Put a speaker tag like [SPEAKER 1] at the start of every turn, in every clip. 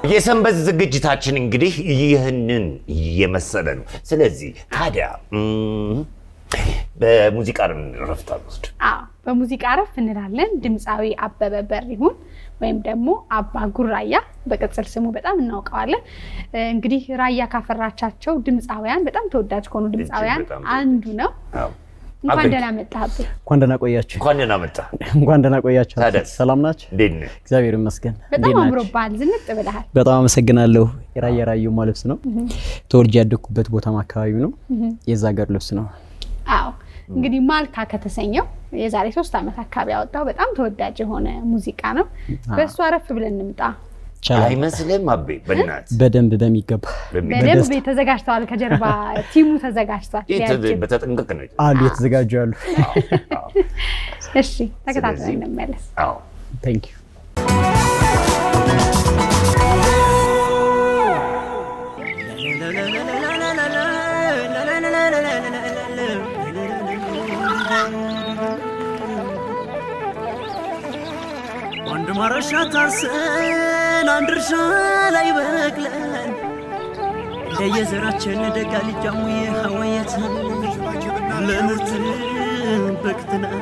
[SPEAKER 1] የሰንበት ዝግጅታችን እንግዲህ ይህንን የመሰለ ነው። ስለዚህ ታዲያ እም፣ በሙዚቃ ረፍት አልወስድ
[SPEAKER 2] አዎ በሙዚቃ ረፍ እንላለን። ድምፃዊ አበበ በሪሁን ወይም ደግሞ አባ ጉራያ በቅጽል ስሙ በጣም እናውቀዋለን። እ፣ እንግዲህ ራያ ካፈራቻቸው ድምፃውያን በጣም ተወዳጅ ከሆኑ ድምፃውያን
[SPEAKER 1] በጣም
[SPEAKER 2] አንዱ ነው። እንኳን
[SPEAKER 1] አቤት።
[SPEAKER 2] ደህና መጣህብን።
[SPEAKER 3] እንኳን ደህና ቆያችሁ።
[SPEAKER 1] እንኳን ደህና መጣ።
[SPEAKER 3] እንኳን ደህና ቆያችሁ።
[SPEAKER 1] ታዲያስ?
[SPEAKER 3] ሰላም ናችሁ?
[SPEAKER 1] እንዴት ነህ?
[SPEAKER 3] እግዚአብሔር ይመስገን።
[SPEAKER 2] በጣም
[SPEAKER 3] እንዴት ናችሁ?
[SPEAKER 2] አምሮብሃል፣ ዝንጥ ብለሃል።
[SPEAKER 3] በጣም አመሰግናለሁ። የራያ ራዩማ ልብስ ነው። ተወልጄ ያደግኩበት ቦታም አካባቢው ነው። የዛ ሀገር ልብስ ነው።
[SPEAKER 2] አዎ እንግዲህ ማልካ ከተሰኘው የዛሬ ሶስት ዓመት አካባቢ ያወጣው በጣም ተወዳጅ የሆነ ሙዚቃ ነው። በእሱ አረፍ ብለን እንምጣ።
[SPEAKER 3] ይቻላል።
[SPEAKER 1] አይመስልም አቤ? በእናትህ
[SPEAKER 3] በደንብ በሚገባ
[SPEAKER 2] በደንብ ተዘጋጅተዋል። ከጀርባ ቲሙ ተዘጋጅቷል።
[SPEAKER 1] ይህ
[SPEAKER 2] ሊያጅብ።
[SPEAKER 1] በተጠንቀቅ ነው።
[SPEAKER 3] አሉ የተዘጋጁ ያሉ።
[SPEAKER 2] እሺ ተከታትለን
[SPEAKER 1] ስለዚህ-
[SPEAKER 2] እንመለስ።
[SPEAKER 1] አዎ
[SPEAKER 3] ታንክ ዩ
[SPEAKER 4] አንድ ማረሻ ታርሰን አንድ እርሻ ላይ በቅለን እንደየዘራችን ደጋ ልጃሙ ሀወየትን ለምርት በቅትናል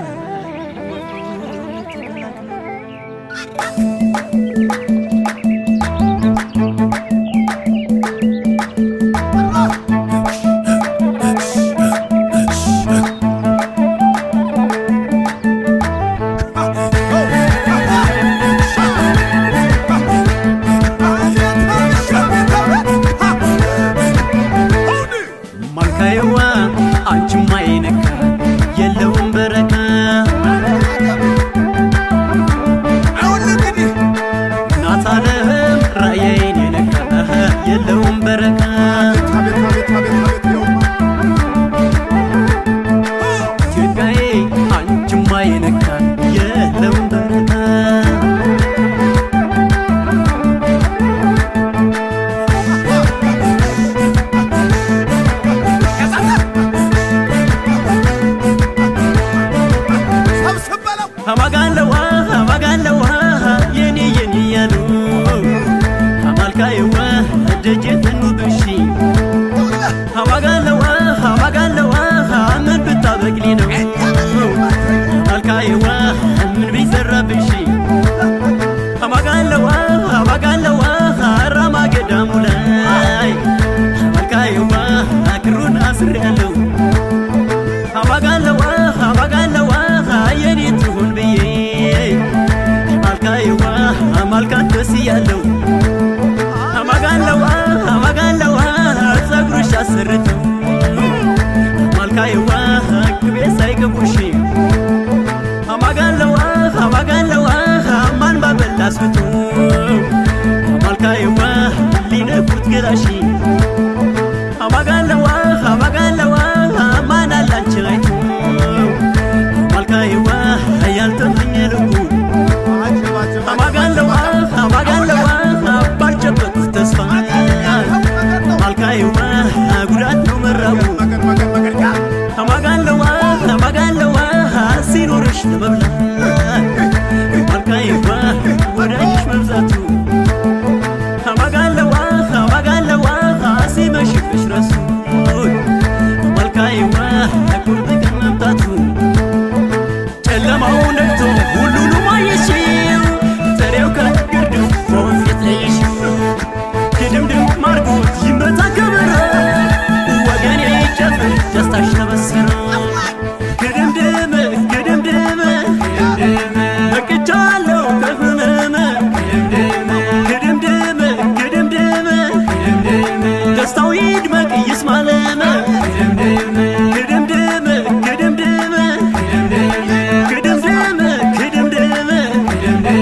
[SPEAKER 4] ማልካየዋ አንቺማ ይነካ የለውም በረካ እናት ዓለም ራእያዬን የነካ የለውም በረካ ኢትዮጵያዬ አንቺማ ይነካ የለውም በረካ አማጋለዋ አማጋለዋ የኔ የኔ ያሉ አማልካይዋ ደጀትን ብሺ አማጋለዋ አማጋለዋ ምን ብታበቅሊ ነው አማልካይዋ ምን ቢሰራብሽ አማጋለዋ አማጋለዋ ራማ ገዳሙ ላይ አማልካይዋ ክሩን አስሬያለሁ አማጋለዋ አማጋለዋ የኔ ትሁን ብዬ አማልካይዋ አማልካት ደስ እያለው አማጋለዋ አማጋለዋ ጸጉርሽ አሰርተው አማልካይዋ ቅቤ ሳይገቡሽ አማጋለዋ አማጋለዋ ማን ባበላ አስብቶ አማልካይዋ ሊነኩት ገላሽ አማጋለዋ አማጋለዋ ማን አላንችን አይቶ አማልካይዋ ያልተመኘ ልቡ አማጋለዋ አማጋለዋ ባልጨበጡት ተስፋ አማልካይዋ ጉዳት ነው መራቡ አማጋለዋ አማጋለዋ ሲኖርሽ ለመብላት አማልካይዋ ወዳጅሽ መብዛቱ አማጋለዋ አማጋለዋ ሲመሽብሽ ረሱ አማልካይዋ ቁርጥ ቀን መምጣቱ ጨለማው ነግቶ ሁሉንም አየሽው ጥሬው ከግርድው በወንፊት ለይሽው ድምድም ማርጎት ይመታ ከበረ ወገኔ ይጨፍር ደስታሽ ተበሰረ ግድምድም ግድምድም በቅቻለሁ ከህመም ግድምድም ግድምድም ደስታው ይድመቅ ይስማለም ግድምድም ግድምድም ግድምድም ግድምድም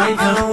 [SPEAKER 4] አይተው